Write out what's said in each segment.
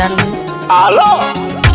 gentlemen. Alo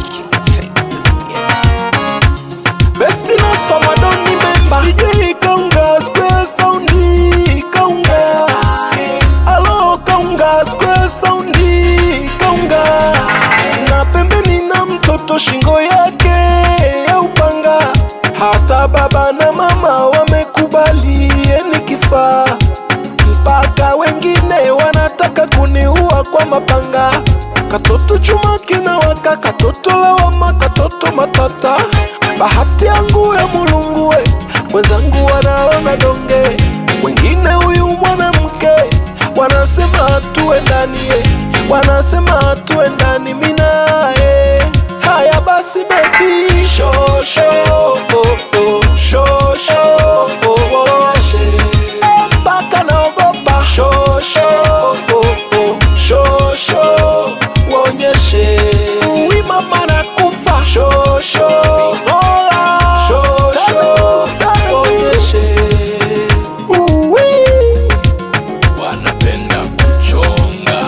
Besti no soma don't remember DJ Kaunga Square Soundi Kaunga Alo Kaunga Square Soundi Kaunga Na pembeni na mtoto shingo yake ya upanga Hata baba na mama wamekubali yeni kifaa mpaka wengine wanataka kuniua kwa mapanga katoto chuma kinawaka katoto lawama katoto matata bahati yangu ya mulungue wenzangu wanaona donge wengine huyu mwanamke wanasema tuendanie wanasema tuendani minae haya basi bebi shosho oh, oh, shosho oh, oh, Eh, mpaka naogopa shosho oh, oh, shosho wonyeshe uwi mama na kufa shosho nola shosho wonyeshe uwi wanapenda kuchonga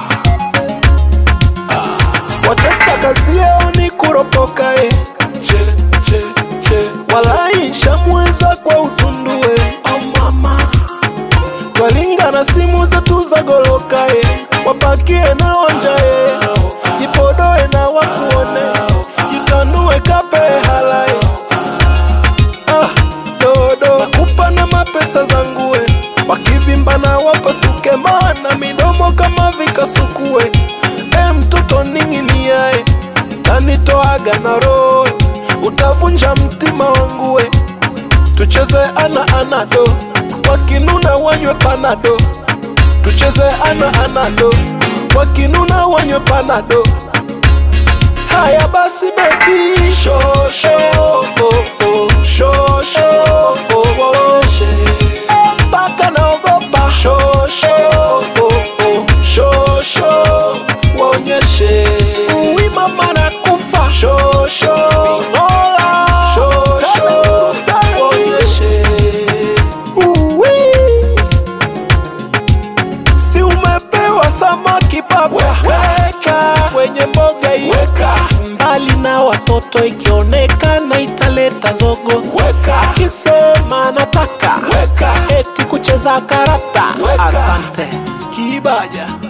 wataka kazi yao ni kuropoka eh. che, che, che. walai shamweza kwa utundue oh mama twalinga na simu zetu za goloka eh. wapakie na onja eh. jipodoe na wakuone jitanue kape halai ah, dodo nakupa na mapesa zangu eh. wakivimba na wapasuke maana midomo kama vikasukue e mtoto ning'iniae tanitoaga na roho utavunja mtima wangu we tucheze ana anado wakinuna wanywe panado tucheze ana anado wakinuna wanywe panado haya basi bebi shosho oh, oh, shosho oh, oh, Eh, mpaka naogopa shosho oh, oh, shosho wonyeshe uwi mama na kufa shosho nola shosho wonyeshe uwi si umepewa samaki baba weka kwenye mboga iweka mbali na watoto ikionekana italeta zogo weka akisema nataka weka eti kucheza karata Weka. asante kibaja